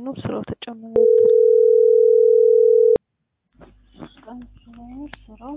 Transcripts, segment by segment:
ነው ስራው ተጨምሮ ስራው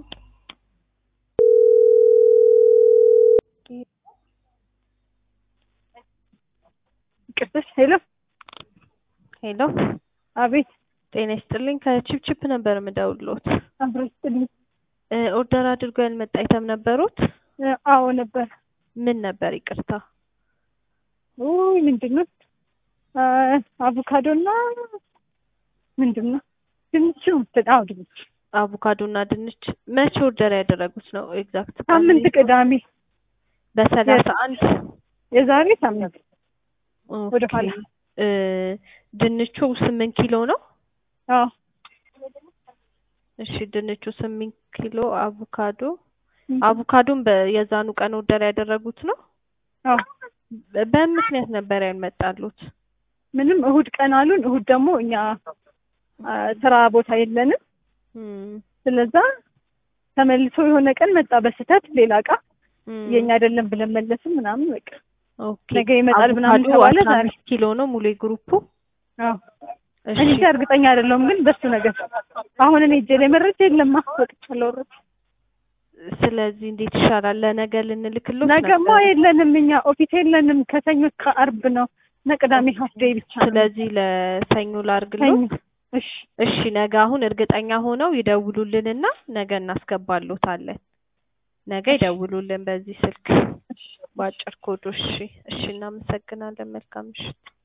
ቅድስት ሄሎ ሄሎ አቤት ጤና ይስጥልኝ ከቺፕቺፕ ነበር የምደውልዎት አብሮ ይስጥልኝ እ ኦርደር አድርገው ያልመጣ አይተም ነበሩት እ አዎ ነበር ምን ነበር ይቅርታ ውይ ምንድን ነው አ አቮካዶ እና ምንድን ነው ድንቹ አዎ ድንች አቮካዶ እና ድንች መቼ ኦርደር ያደረጉት ነው ኤግዛክት ሳምንት ቅዳሜ በሰላሳ አንድ የዛሬ ሳምንት ወደ ኦኬ ኋላ እ ድንቹ ስምንት ኪሎ ነው አዎ እሺ ድንቹ ስምንት ኪሎ አቮካዶ ም። አቮካዶን በየዛኑ ቀን ኦርደር ያደረጉት ነው አዎ በ- በምን ምክንያት ነበር ያልመጣሉት ምንም እሁድ ቀን አሉን እሁድ ደግሞ እኛ አ፣ ስራ ቦታ የለንም እም፣ ስለዛ ተመልሶ የሆነ ቀን መጣ በስህተት ሌላ እቃ እም፣ የኛ አይደለም ብለን መለስን ምናምን በቃ ኦኬ ነገ ይመጣል ምናምን አቮካዶ ተባለ አስራ ዛሬ አምስት ኪሎ ነው ሙሉ የግሩፑ አዎ እሺ እኔ እንጃ እርግጠኛ አይደለሁም ግን በሱ ነገር አሁን እኔ እጄ ላይ መረጃ የለማ ወጥቻለሁ ኦልሬዲ ስለዚህ እንዴት ይሻላል ለነገ ልንልክሎት ነገማ ነበር የለንም እኛ ኦፊስ የለንም ከሰኞ እስከ አርብ ነው እና ቅዳሜ ሀፍ ዴይ ብቻ ነው ስለዚህ ለሰኞ ላርግሎት ሰኞ እሺ እሺ ነገ አሁን እርግጠኛ ሆነው ይደውሉልንና ነገ እናስገባሎታለን ነገ ይደውሉልን በዚህ ስልክ በአጭር ኮዱ እሺ እሺ እናመሰግናለን መልካም ምሽት